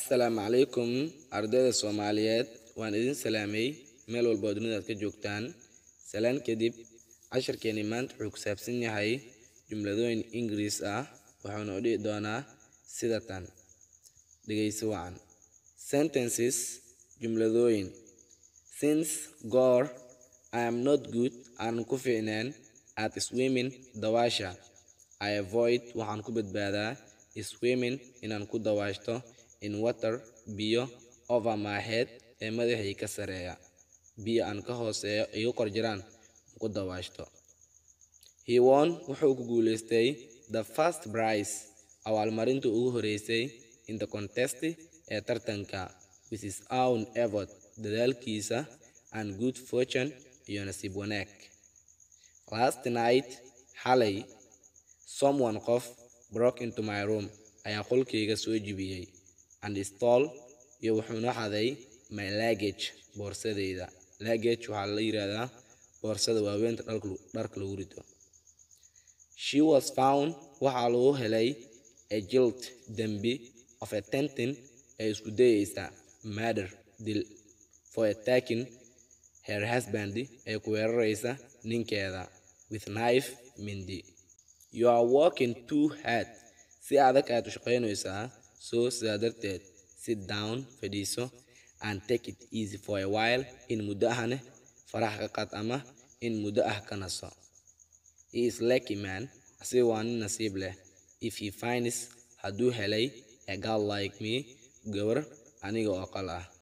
assalaamu calaykum ardayda soomaaliyeed waan idin salaamay meel walba oo dunida aad ka joogtaan salaan kadib casharkeeni maanta wuxuu ku saabsan yahay jumladooyin ingiriis ah waxaana u dhihi doonaa sida tan dhegeyso wacan sentences jumladooyin since goor i am not good aan ku fiicneen at swimming dawaasha i avoid waxaan ku badbaadaa swimming inaan ku dawaashto in water biyo over my head ee madaxay ka sareeya biyo aan ka hooseeyo igu kor jiraan ku dawaashto he won wuxuu ku guuleystay the first prize abaalmarinta ugu horeysay in the contest ee tartanka with his own effort dadaalkiisa and good fortune iyo nasiib wanaag last night xalay someone qof broke into my room ayaa qolkayga soo jibiyey and stole iyo wuxuuna xaday my luggage boorsadeyda luggage waxaa la yiraahdaa boorsada waaweynta dharka lagu rito she was found waxaa lagu helay a guilt dembi of attempting ee isku dayeysa murder dil for attacking her husband ee ku weerareysa ninkeeda with knife mindi you are working too hard si adag aad u shaqaynaysaa so sidaa darteed sit down fadhiiso and take it easy for a while in muddo ahne farax ka qad ama in muddo ah ka naso he is lucky man asiga waa nin nasiib leh if he finds hadduu helay a girl like me gabar aniga oo qal ah